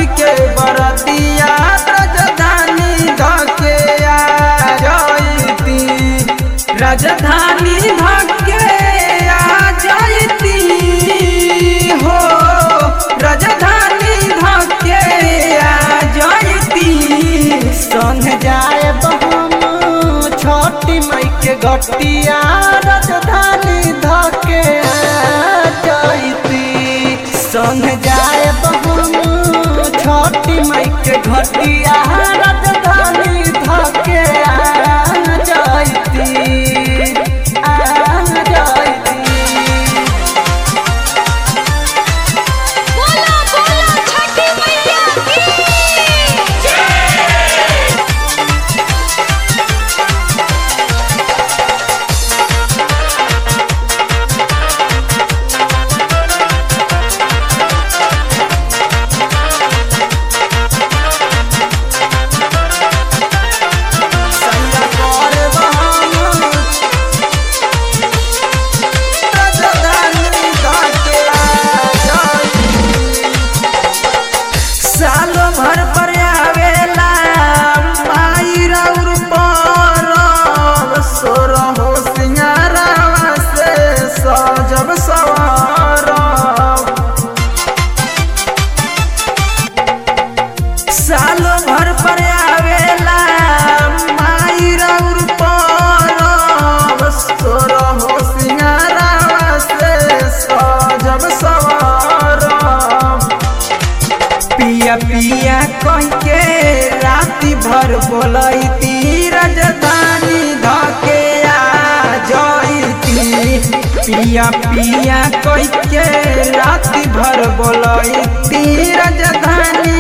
के बरतिया राजधानी धके आ जयती राजधानी धके आ जयती हो राजधानी धके आ जयती संग जाए हम छोटी मई के घटिया राजधानी धके आ जयती संग जाए हम छोटी मई के घटिया राजधानी धके आ जयती आ जयती बोला बोला छठी मैया की संग करब हम राजधानी धके आ जयती सालो भर पर आवेला माई रौर पर सोर हो सिंगारावा से सजब सवार सालो भर पर आवेला माई रौर पर सोर हो सिंगारावा से सजब सवार पिया पिया कह के राति भर बोलती राजधानी धके आ जयती पिया पिया कह के राति भर बोलती राजधानी